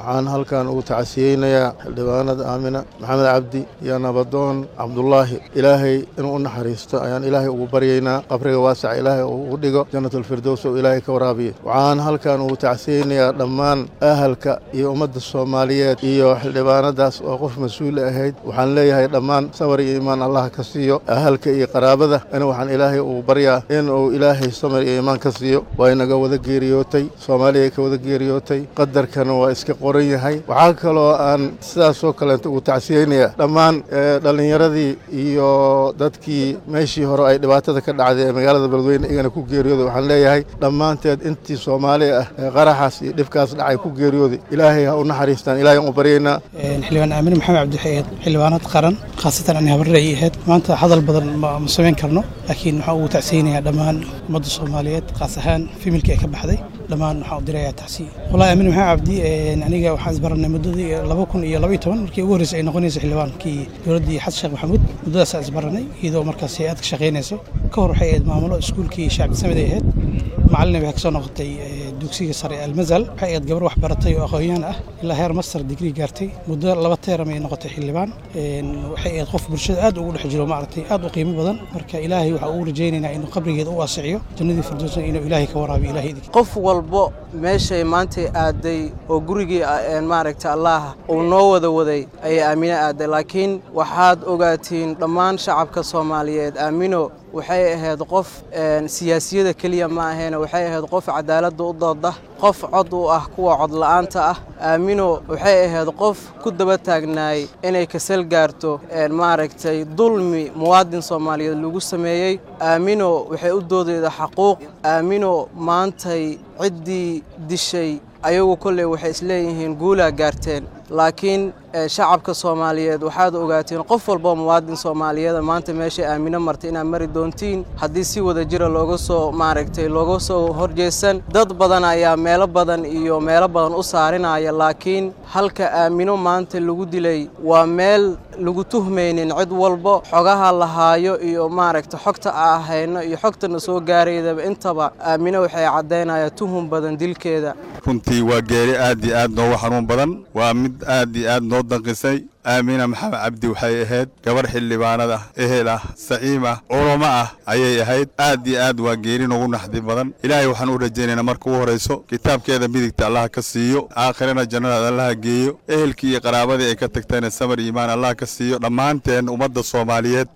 waxaan halkan ugu tacasiyeynayaa xildhibaanada aamina maxamed cabdi iyo nabadoon cabdulaahi ilaahay inuu u naxariisto ayaan ilaahay ugu baryaynaa qabriga waasaca ilaahay ugu dhigo janatulfirdows oo ilaahay ka waraabiya waxaan halkan ugu tacsiyeynayaa dhammaan ahalka iyo ummadda soomaaliyeed iyo xildhibaanadaas oo qof mas-uul ahayd waxaan leeyahay dhammaan sabar iyo iimaan allah ka siiyo ahalka iyo qaraabada in waxaan ilaahay ugu baryaa in uu ilaahay samar iyo iimaan ka siiyo waa inaga wada geeriyootay soomaaliya ka wada geeriyootay qadarkana waa iska qoran yahay waxaa kaloo aan sidaasoo kaleenta ugu tacsiyeynayaa dhammaan dhallinyaradii iyo dadkii meeshii hore ay dhibaatada ka dhacday ee magaalada beledweyne igana ku geeriyooday waxaan leeyahay dhammaanteed intii soomaali ah ee qaraxaas iyo dhibkaas dhacay ku geeriyooday ilaahay ha u naxariistaan ilaahay aan u baryaynaa xildhibaan aamin maxamed cabdi waxay ahayd xildhibaanad qaran khaasatan ani habarre ay ahayd maanta hadal badan ma samayn karno laakiin waxaan ugu tacsiyeynayaa dhammaan ummadda soomaaliyeed khaas ahaan fimilka ee ka baxday dhammaan waxaan u dirayaa tacsiya wallahi aamin maxamed cabdi aniga waxaan isbaranay muddadii laba kun iyo laba iyo toban markii ugu horreysay ay noqonaysa xildhibaankii dowladdii xasan sheekh maxamuud muddadaasaan isbaranay iyadoo markaas hay-ad ka shaqaynayso ka hor waxay ahayd maamulo iskuulkii shacbi samed ay ahayd macallin waxay kasoo noqotay dugsiga sare almazal waxay ahayd gabar wax baratay oo aqoon-yahan ah ilaa heer master digrii gaartay muddo laba teeram ay noqotay xildhibaan waxay ahayd qof bulshada aad ugu dhex jiro maaragtay aad u qiimo badan marka ilaahay waxaa ugu rajaynaynaa inuu qabrigeeda u waasiciyo jannadii firdowsna inuu ilaahay ka waraabiyo ilaahay idinka qof walbo meeshay maantay aaday oo gurigii maaragta allah uu noo wada waday ayay aamino aaday laakiin waxaad ogaatiin dhammaan shacabka soomaaliyeed aamino waxay ahayd qof siyaasiyada keliya ma ahayn waxay ahayd qof cadaaladda u dooda qof cod u ah kuwa codla'aanta ah aamino waxay ahayd qof ku daba taagnaay inay kasal gaarto maaragtay dulmi muwaadin soomaaliyeed lagu sameeyey aamino waxay u doodayda xaquuq aamino maantay ciddii dishay ayagu kolley waxay isleeyihiin guulaa gaarteen laakiin shacabka soomaaliyeed waxaad ogaatiin qof walboo muwaadin soomaaliyeeda maanta meeshay aamino martay inaad mari doontiin haddii si wada jira looga soo maaragtay looga soo horjeesan dad badan ayaa meelo badan iyo meelo badan u saarinaya laakiin halka aamino maanta lagu dilay waa meel lagu tuhmaynin cid walbo xogaha lahaayo iyo maaragta xogta a hayno iyo xogtana soo gaaraydaba intaba aamino waxay caddaynayaan tuhum badan dilkeeda runtii waa geeri aad iyo aad noogu xanuun badan waa mid aad iyo aad noo danqisay aamina maxamed cabdi waxay ahayd gabarh xildhibaanad ah ehel ah saciim ah culamo ah ayay ahayd aad iyo aad waa geeri noogu naxdi badan ilaahay waxaan u rajaynaynaa marka ugu horrayso kitaabkeeda midigta allah ka siiyo aakhirana jannadaad allaha geeyo ehelkii iyo qaraabadii ay ka tagtayna samar iimaan allah ka siiyo dhammaanteen ummadda soomaaliyeed